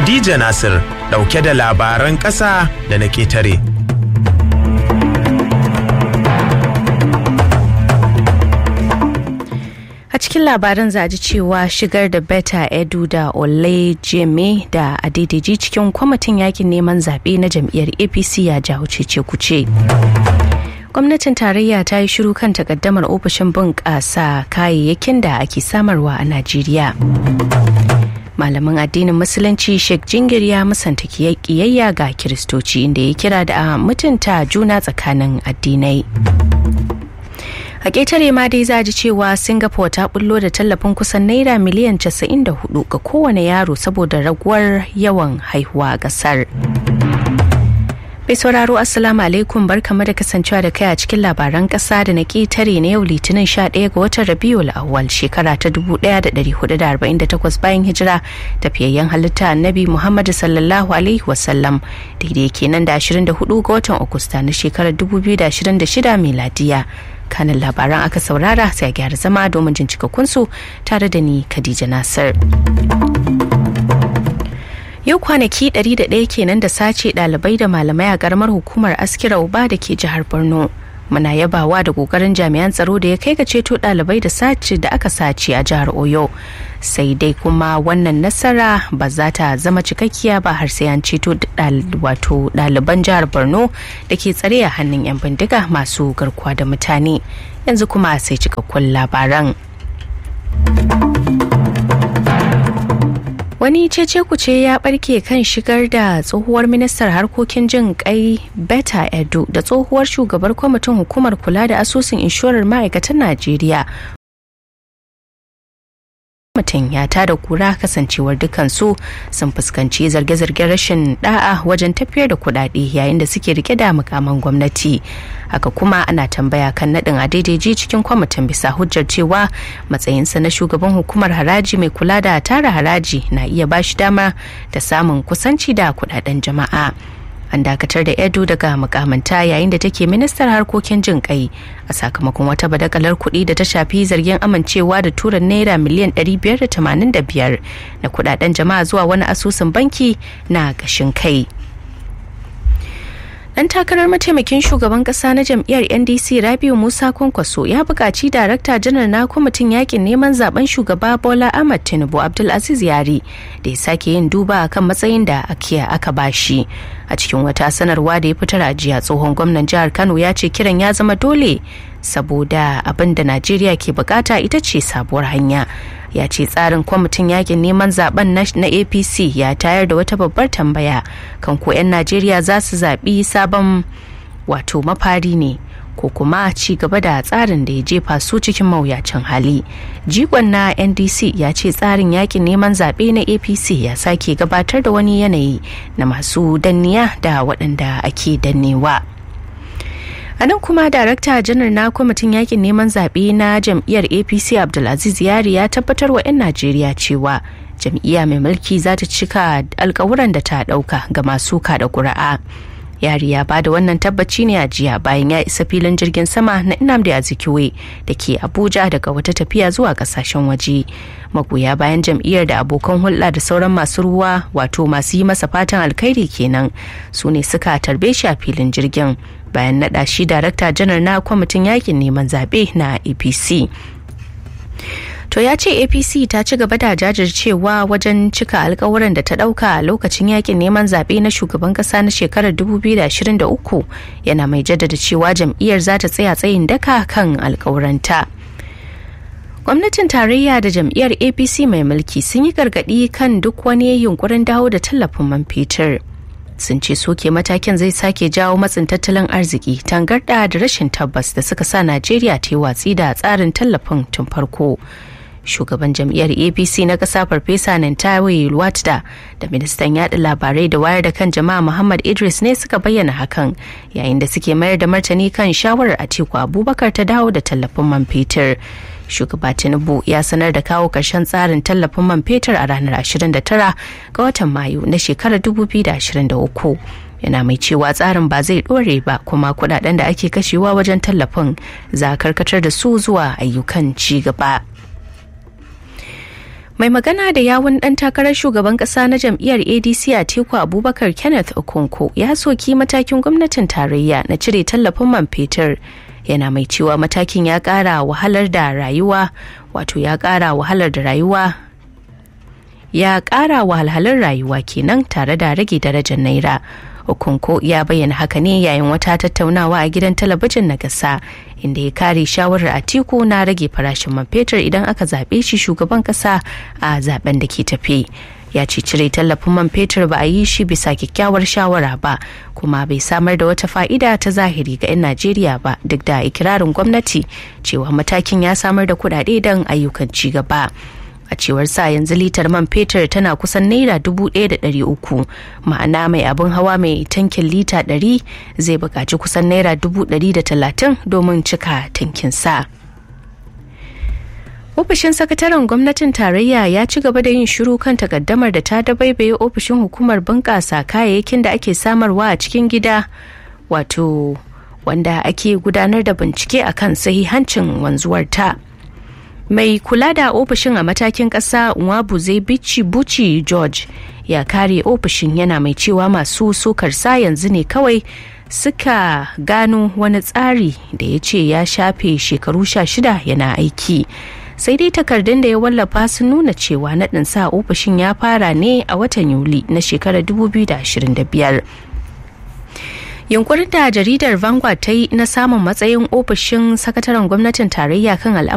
Khadija Nasir ɗauke da labaran ƙasa da na ƙetare. A cikin labaran za ji cewa shigar da Beta Edu da Ole Jeme da Adedeji cikin kwamitin yakin neman zaɓe na jam'iyyar APC ya jawo cece kuce. Gwamnatin tarayya ta yi shiru kan takaddamar ofishin bunƙasa kayayyakin da ake samarwa a Najeriya. Malamin addinin Musulunci Sheikh Jingir ya musanta kiyayya ga Kiristoci inda ya kira da a mutunta juna tsakanin addinai. a ƙetare ma dai za ji cewa singapore ta bullo da tallafin kusan naira miliyan 94 ga kowane yaro saboda raguwar yawan haihuwa a ƙasar mai sauraro assalamu alaikum barkamu da kasancewa da kai a cikin labaran ƙasa da na ƙetare na yau litinin 11 ga watan rabiul awwal shekara ta 1448 bayan hijira tafiyayyen halitta annabi muhammadu sallallahu alaihi wasallam daidai kenan da 24 ga watan agusta na shekarar 2026 miladiya kanin labaran aka saurara sai a gyara zama domin jin cikakkunsu tare da ni Khadija Nasir. Yau kwanaki 101 kenan da sace ɗalibai da malamai a ƙaramar hukumar Askira Uba da ke jihar Borno. Muna yabawa da ƙoƙarin jami'an tsaro da ya kai ga ceto ɗalibai da sace da aka sace a jihar Oyo. Sai dai kuma wannan nasara ba za ta zama cikakkiya ba har sai an ceto wato ɗaliban jihar Borno da ke tsare a hannun 'yan bindiga masu garkuwa da mutane. Yanzu kuma sai cikakkun labaran. wani cece kuce ya barke kan shigar da tsohuwar ministar harkokin jin kai beta edo da tsohuwar shugabar kwamitin hukumar kula da asusun inshorar ma'aikatan najeriya mutum ya tada kura kasancewar dukansu sun fuskanci zarge-zargen rashin da'a wajen tafiyar da kudade yayin da suke rike da mukaman gwamnati haka kuma ana tambaya kan nadin a daidaiji cikin kwamitin bisa hujjar cewa matsayinsa na shugaban hukumar haraji mai kula da tara haraji na iya bashi dama da samun kusanci da kudaden jama'a an dakatar da edo daga mukamanta yayin da take ministar harkokin jin kai a sakamakon wata badakalar kuɗi da ta shafi zargin amincewa da tura naira miliyan 585 na kudaden jama'a zuwa wani asusun banki na gashin kai dan takarar mataimakin shugaban kasa na jam'iyyar ndc rabiu musa kwankwaso ya buƙaci darakta janar na kwamitin yakin neman zaben shugaba bola ahmad tinubu abdulaziz yari da ya sake yin duba kan matsayin da akiya aka bashi a cikin wata sanarwa da ya fitar a jiya tsohon gwamnan jihar kano ya ce kiran ya zama dole saboda abin da najeriya ke bukata ita ce sabuwar hanya ya ce tsarin kwamitin yakin neman zaben na apc ya tayar da wata babbar tambaya kan ko 'yan najeriya za su zaɓi sabon wato mafari ne ko kuma ci gaba da tsarin da ya jefa su cikin mawuyacin hali jigon na ndc ya ce tsarin yakin neman zaɓe na apc ya sake gabatar da wani yanayi na masu danniya da waɗanda ake dannewa. a nan kuma darakta janar na kwamitin yakin neman zaɓe na jam'iyyar apc abdulaziz yari ya tabbatar wa 'yan najeriya cewa jam'iyya mai mulki za ta cika alkawuran da ta ɗauka ga masu kada ƙuri'a yari ya bada wannan tabbaci ne a jiya bayan ya isa filin jirgin sama na Nnamdi Azikiwe da ke Abuja daga wata tafiya zuwa kasashen waje. Magoya bayan jam'iyyar da abokan hulɗa da sauran masu ruwa wato masu yi masa fatan alkhairi kenan su ne suka tarbe shi a filin jirgin bayan naɗa shi darakta janar na kwamitin yakin neman zaɓe na APC. to ya ce apc ta ci gaba da jajircewa wajen cika alkawuran da ta dauka a lokacin yakin neman zaɓe na shugaban ƙasa na shekarar 2023 yana mai jaddada cewa jam'iyyar za ta tsaya tsayin daka kan alkawuranta gwamnatin tarayya da jam'iyyar apc mai mulki sun yi gargaɗi kan duk wani yunkurin dawo da tallafin man fetur sun ce soke matakin zai sake jawo matsin tattalin arziki tangarɗa da rashin tabbas da suka sa najeriya ta yi watsi da tsarin tallafin tun farko shugaban jam'iyyar apc na ƙasa farfesa nantawe watda da ministan yaɗa labarai da wayar da kan jama'a muhammad idris ne suka bayyana hakan yayin da suke mayar da martani kan shawarar atiku abubakar ta dawo da tallafin man fetur shugaba tinubu ya sanar da kawo ƙarshen tsarin tallafin man fetur a ranar 29 ga watan mayu na shekarar 2023 yana mai cewa tsarin ba zai ɗore ba kuma kudaden da ake kashewa wajen tallafin za a karkatar da su zuwa ayyukan ci gaba mai magana da yawun dan takarar shugaban kasa na jam'iyyar adc a teku abubakar kenneth okonko ya soki matakin gwamnatin tarayya na cire tallafin man fetur yana mai cewa matakin ya kara wahalar da rayuwa wato ya kara wahalar da rayuwa ya kara wahalhalun rayuwa kenan tare da rage darajar naira okonko ya bayyana haka ne yayin wata tattaunawa a gidan talabijin na gasa inda ya kare shawarar atiku na rage farashin man fetur idan aka zaɓe shi shugaban ƙasa a zaben da ke tafi ya ce cire tallafin man fetur ba a yi shi bisa kyakkyawar shawara ba kuma bai samar da wata fa'ida ta zahiri ga 'yan najeriya ba duk da ikirarin gwamnati cewa matakin ya samar da kuɗaɗe don ayyukan ci gaba a cewar sa yanzu litar man fetur tana kusan naira dubu ɗaya da ɗari uku ma'ana mai abin hawa mai tankin lita ɗari zai buƙaci kusan naira dubu ɗari da talatin domin cika tankin sa ofishin sakataren gwamnatin tarayya ya ci gaba da yin shiru kan takaddamar da ta dabaibaye ofishin hukumar bunƙasa kayayyakin da ake samarwa a cikin gida wato wanda ake gudanar da bincike akan sahihancin wanzuwar ta. mai kula da ofishin a matakin ƙasa zai bici buci george ya kare ofishin yana mai cewa masu sokar sa yanzu ne kawai suka gano wani tsari da ya ce ya shafe shekaru sha shida yana aiki sai dai takardun da ya wallafa sun nuna cewa naɗin sa ofishin ya fara ne a watan yuli na shekarar 2025 yunkurin da jaridar vanguard ta yi na samun matsayin ofishin sakataren gwamnatin tarayya kan al'amuran